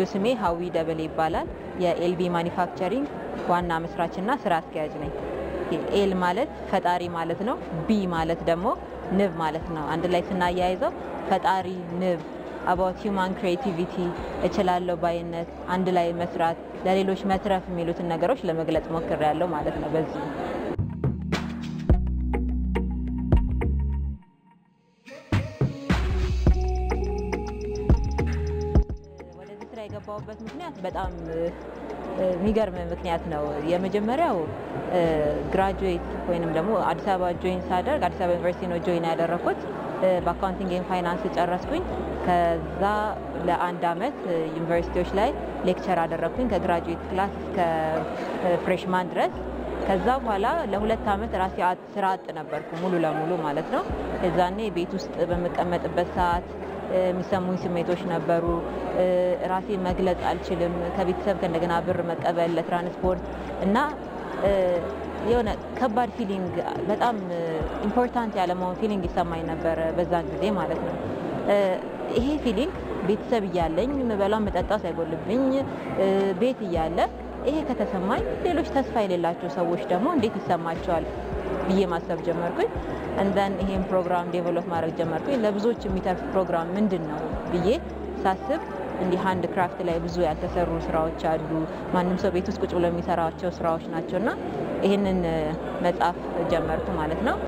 ስሜ ሀዊ ደበሌ ይባላል። የኤልቢ ማኒፋክቸሪንግ ዋና መስራችና ስራ አስኪያጅ ነኝ። ኤል ማለት ፈጣሪ ማለት ነው። ቢ ማለት ደግሞ ንብ ማለት ነው። አንድ ላይ ስናያይዘው ፈጣሪ ንብ አባውት ሂውማን ክሬቲቪቲ እችላለሁ ባይነት፣ አንድ ላይ መስራት፣ ለሌሎች መትረፍ የሚሉትን ነገሮች ለመግለጽ ሞክሬያለሁ ማለት ነው በዚህ ወደዚህ ስራ የገባሁበት ምክንያት በጣም የሚገርም ምክንያት ነው። የመጀመሪያው ግራጁዌት ወይንም ደግሞ አዲስ አበባ ጆይን ሳደርግ አዲስ አበባ ዩኒቨርሲቲ ነው ጆይን ያደረኩት። በአካውንቲንግ ኤንድ ፋይናንስ ጨረስኩኝ። ከዛ ለአንድ አመት ዩኒቨርሲቲዎች ላይ ሌክቸር አደረግኩኝ ከግራጁዌት ክላስ እስከ ፍሬሽማን ድረስ። ከዛ በኋላ ለሁለት አመት ራሴ ስራ አጥ ነበርኩ ሙሉ ለሙሉ ማለት ነው። የዛኔ ቤት ውስጥ በምቀመጥበት ሰዓት የሚሰሙኝ ስሜቶች ነበሩ። ራሴን መግለጽ አልችልም። ከቤተሰብ ከእንደገና ብር መቀበል ለትራንስፖርት እና የሆነ ከባድ ፊሊንግ በጣም ኢምፖርታንት ያለመሆን ፊሊንግ ይሰማኝ ነበረ በዛን ጊዜ ማለት ነው። ይሄ ፊሊንግ ቤተሰብ እያለኝ ምበላ መጠጣ ሳይጎልብኝ ቤት እያለ ይሄ ከተሰማኝ ሌሎች ተስፋ የሌላቸው ሰዎች ደግሞ እንዴት ይሰማቸዋል ብዬ ማሰብ ጀመርኩኝ። እንደን ይሄን ፕሮግራም ዴቨሎፕ ማድረግ ጀመርኩኝ። ለብዙዎች የሚተርፍ ፕሮግራም ምንድን ነው ብዬ ሳስብ እንዲህ ሃንድ ክራፍት ላይ ብዙ ያልተሰሩ ስራዎች አሉ። ማንም ሰው ቤት ውስጥ ቁጭ ብሎ የሚሰራቸው ስራዎች ናቸው እና ይህንን መጽሐፍ ጀመርኩ ማለት ነው።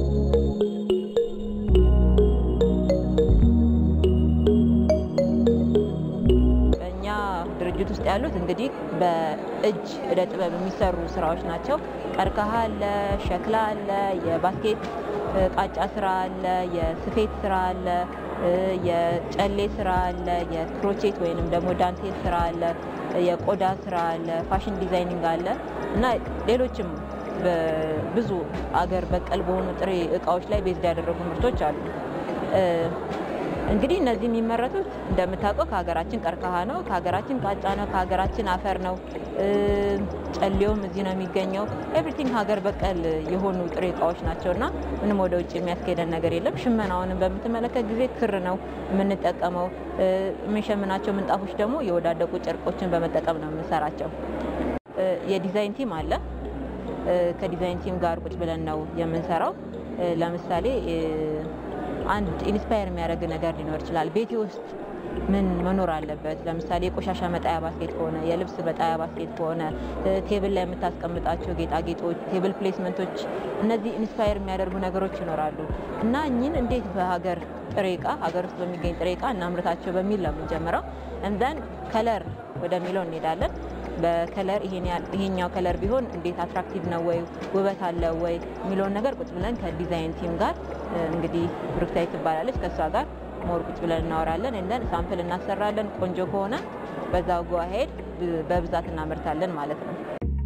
በእኛ ድርጅት ውስጥ ያሉት እንግዲህ በእጅ እደ ጥበብ የሚሰሩ ስራዎች ናቸው። ቀርከሃ አለ፣ ሸክላ አለ፣ የባስኬት ቃጫ ስራ አለ፣ የስፌት ስራ አለ፣ የጨሌ ስራ አለ፣ የክሮቼት ወይንም ደግሞ ዳንቴል ስራ አለ፣ የቆዳ ስራ አለ፣ ፋሽን ዲዛይኒንግ አለ እና ሌሎችም ብዙ አገር በቀል በሆኑ ጥሬ እቃዎች ላይ ቤዝድ ያደረጉ ምርቶች አሉ። እንግዲህ እነዚህ የሚመረቱት እንደምታውቀው ከሀገራችን ቀርከሃ ነው፣ ከሀገራችን ቃጫ ነው፣ ከሀገራችን አፈር ነው። ጨሌውም እዚህ ነው የሚገኘው። ኤቭሪቲንግ ሀገር በቀል የሆኑ ጥሬ እቃዎች ናቸው እና ምንም ወደ ውጭ የሚያስኬደን ነገር የለም። ሽመናውንም በምትመለከት ጊዜ ክር ነው የምንጠቀመው። የምንሸምናቸው ምንጣፎች ደግሞ የወዳደቁ ጨርቆችን በመጠቀም ነው የምንሰራቸው። የዲዛይን ቲም አለ። ከዲዛይን ቲም ጋር ቁጭ ብለን ነው የምንሰራው። ለምሳሌ አንድ ኢንስፓየር የሚያደርግ ነገር ሊኖር ይችላል። ቤቴ ውስጥ ምን መኖር አለበት? ለምሳሌ የቆሻሻ መጣያ ባስኬት ከሆነ፣ የልብስ መጣያ ባስኬት ከሆነ፣ ቴብል ላይ የምታስቀምጣቸው ጌጣጌጦች፣ ቴብል ፕሌስመንቶች፣ እነዚህ ኢንስፓየር የሚያደርጉ ነገሮች ይኖራሉ እና እኚህን እንዴት በሀገር ጥሬ እቃ ሀገር ውስጥ በሚገኝ ጥሬ እቃ እናምርታቸው በሚል ነው የምንጀምረው። እንደን ከለር ወደሚለው እንሄዳለን። በከለር ይሄኛው ከለር ቢሆን እንዴት አትራክቲቭ ነው ወይ ውበት አለው ወይ የሚለውን ነገር ቁጭ ብለን ከዲዛይን ቲም ጋር እንግዲህ ብሩክታይት ትባላለች ከእሷ ጋር ሞር ቁጭ ብለን እናወራለን። እንደን ሳምፕል እናሰራለን። ቆንጆ ከሆነ በዛው ጎ አሄድ በብዛት እናመርታለን ማለት ነው።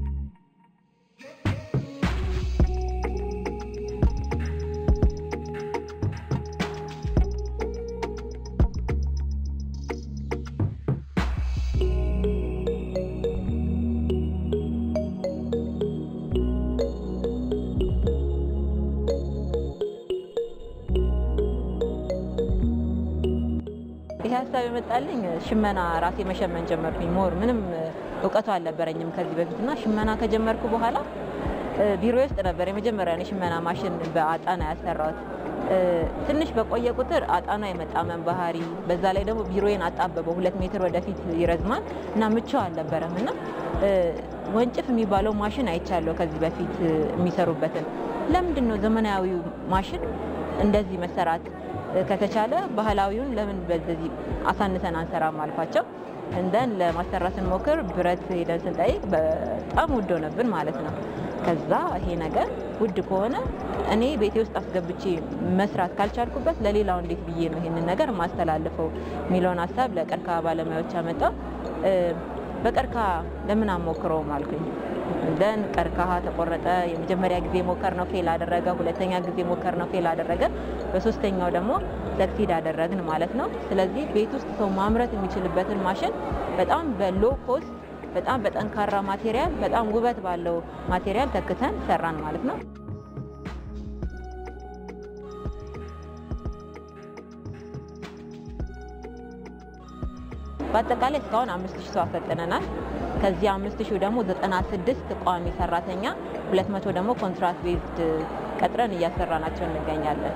ይህ ሀሳብ የመጣልኝ ሽመና ራሴ መሸመን ጀመርኩኝ። ሞር ምንም እውቀቱ አልነበረኝም ከዚህ በፊት እና ሽመና ከጀመርኩ በኋላ ቢሮ ውስጥ ነበር የመጀመሪያ የሽመና ማሽን በአጣና ያሰራሁት። ትንሽ በቆየ ቁጥር አጣና የመጣመን ባህሪ፣ በዛ ላይ ደግሞ ቢሮዬን አጣበበው። ሁለት ሜትር ወደፊት ይረዝማል እና ምቹ አልነበረም እና ወንጭፍ የሚባለው ማሽን አይቻለሁ ከዚህ በፊት የሚሰሩበትን። ለምንድን ነው ዘመናዊው ማሽን እንደዚህ መሰራት ከተቻለ ባህላዊውን ለምን በዚህ አሳንሰን አንሰራም አልኳቸው። እንደን ለማሰራት ስንሞክር ብረት ሄደን ስንጠይቅ በጣም ውድ ሆነብን ማለት ነው። ከዛ ይሄ ነገር ውድ ከሆነ እኔ ቤቴ ውስጥ አስገብቼ መስራት ካልቻልኩበት ለሌላው እንዴት ብዬ ነው ይሄንን ነገር ማስተላልፈው የሚለውን ሀሳብ ለቀርከሃ ባለሙያዎች አመጣው። በቀርከሃ ለምን አሞክረውም አልኩኝ። ደን ቀርከሃ ተቆረጠ። የመጀመሪያ ጊዜ ሞከር ነው ፌል አደረገ። ሁለተኛ ጊዜ ሞከር ነው ፌል አደረገ። በሶስተኛው ደግሞ ሰክሲድ አደረግን ማለት ነው። ስለዚህ ቤት ውስጥ ሰው ማምረት የሚችልበትን ማሽን በጣም በሎ ኮስት፣ በጣም በጠንካራ ማቴሪያል፣ በጣም ውበት ባለው ማቴሪያል ተክተን ሰራን ማለት ነው። በአጠቃላይ እስካሁን አምስት ሺህ ሰው አሰልጥነናል። ከዚህ አምስት ሺህ ደግሞ ዘጠና ስድስት ቋሚ ሰራተኛ፣ ሁለት መቶ ደግሞ ኮንትራት ቤዝድ ቀጥረን እያሰራናቸው እንገኛለን።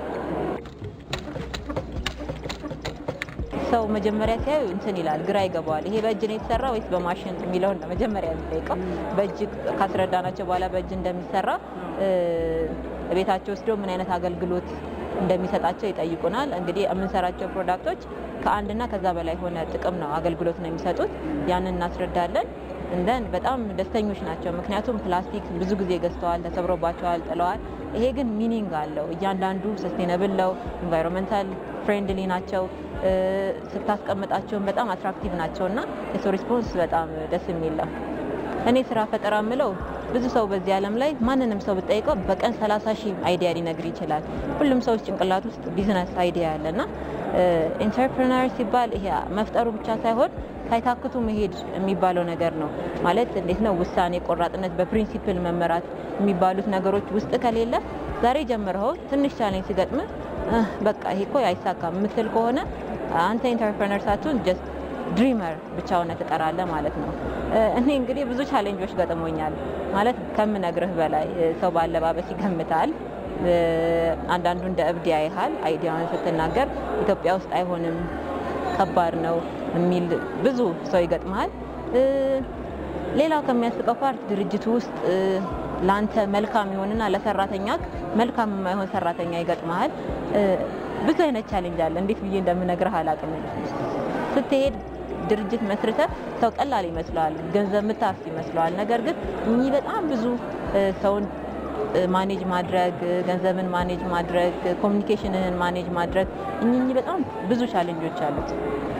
ሰው መጀመሪያ ሲያዩ እንትን ይላል፣ ግራ ይገባዋል። ይሄ በእጅ ነው የተሰራ ወይስ በማሽን የሚለውን ነው መጀመሪያ የሚጠይቀው። በእጅ ካስረዳናቸው በኋላ በእጅ እንደሚሰራ ቤታቸው ወስደው ምን አይነት አገልግሎት እንደሚሰጣቸው ይጠይቁናል። እንግዲህ የምንሰራቸው ፕሮዳክቶች ከአንድና ከዛ በላይ የሆነ ጥቅም ነው አገልግሎት ነው የሚሰጡት። ያንን እናስረዳለን። እንደን በጣም ደስተኞች ናቸው። ምክንያቱም ፕላስቲክ ብዙ ጊዜ ገዝተዋል፣ ተሰብሮባቸዋል፣ ጥለዋል። ይሄ ግን ሚኒንግ አለው። እያንዳንዱ ሰስቴነብል ነው፣ ኢንቫይሮንመንታል ፍሬንድሊ ናቸው። ስታስቀምጣቸውን በጣም አትራክቲቭ ናቸው እና የሰው ሪስፖንስ በጣም ደስ የሚል ነው። እኔ ስራ ፈጠራ ምለው ብዙ ሰው በዚህ ዓለም ላይ ማንንም ሰው ብጠይቀው በቀን 30 ሺህ አይዲያ ሊነግር ይችላል። ሁሉም ሰው ጭንቅላት ውስጥ ቢዝነስ አይዲያ ያለና ኢንተርፕረነር ሲባል ይሄ መፍጠሩ ብቻ ሳይሆን ሳይታክቱ መሄድ የሚባለው ነገር ነው። ማለት እንዴት ነው ውሳኔ ቆራጥነት፣ በፕሪንሲፕል መመራት የሚባሉት ነገሮች ውስጥ ከሌለ ዛሬ ጀምረው ትንሽ ቻሌንጅ ሲገጥም በቃ ይሄ እኮ አይሳካም የምትል ከሆነ አንተ ኢንተርፕረነር ሳትሆን ጀስት ድሪመር ብቻ ሆነ ትቀራለህ ማለት ነው። እኔ እንግዲህ ብዙ ቻሌንጆች ገጥሞኛል ማለት ከምነግርህ በላይ ሰው በአለባበስ ይገምታል። አንዳንዱ እንደ እብድ ያይሃል። አይዲያውን ስትናገር ኢትዮጵያ ውስጥ አይሆንም፣ ከባድ ነው የሚል ብዙ ሰው ይገጥመሃል። ሌላው ከሚያስቀው ፓርት ድርጅቱ ውስጥ ለአንተ መልካም ይሆንና ለሰራተኛ መልካም የማይሆን ሰራተኛ ይገጥመሃል። ብዙ አይነት ቻሌንጅ አለ። እንዴት ብዬ እንደምነግርህ አላውቅም። ስትሄድ ድርጅት መስርተ ሰው ቀላል ይመስለዋል፣ ገንዘብ ምታፍስ ይመስለዋል። ነገር ግን እኚህ በጣም ብዙ ሰውን ማኔጅ ማድረግ፣ ገንዘብን ማኔጅ ማድረግ፣ ኮሚኒኬሽንህን ማኔጅ ማድረግ እኚህ በጣም ብዙ ቻሌንጆች አሉት።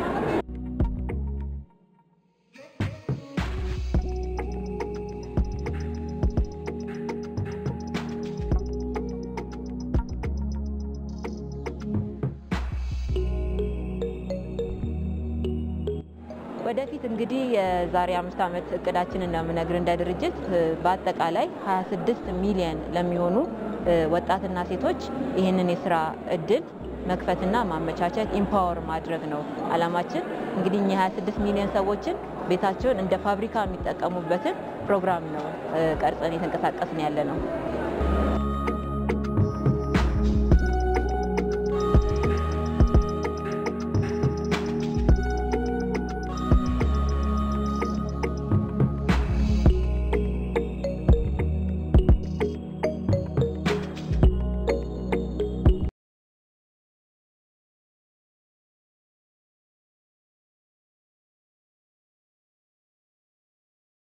ወደፊት እንግዲህ የዛሬ አምስት ዓመት እቅዳችን እንደምነግር እንደ ድርጅት በአጠቃላይ 26 ሚሊየን ለሚሆኑ ወጣትና ሴቶች ይህንን የስራ እድል መክፈትና ማመቻቸት ኢምፓወር ማድረግ ነው አላማችን። እንግዲህ እኛ 26 ሚሊዮን ሰዎችን ቤታቸውን እንደ ፋብሪካ የሚጠቀሙበትን ፕሮግራም ነው ቀርጸን የተንቀሳቀስን ያለ ነው።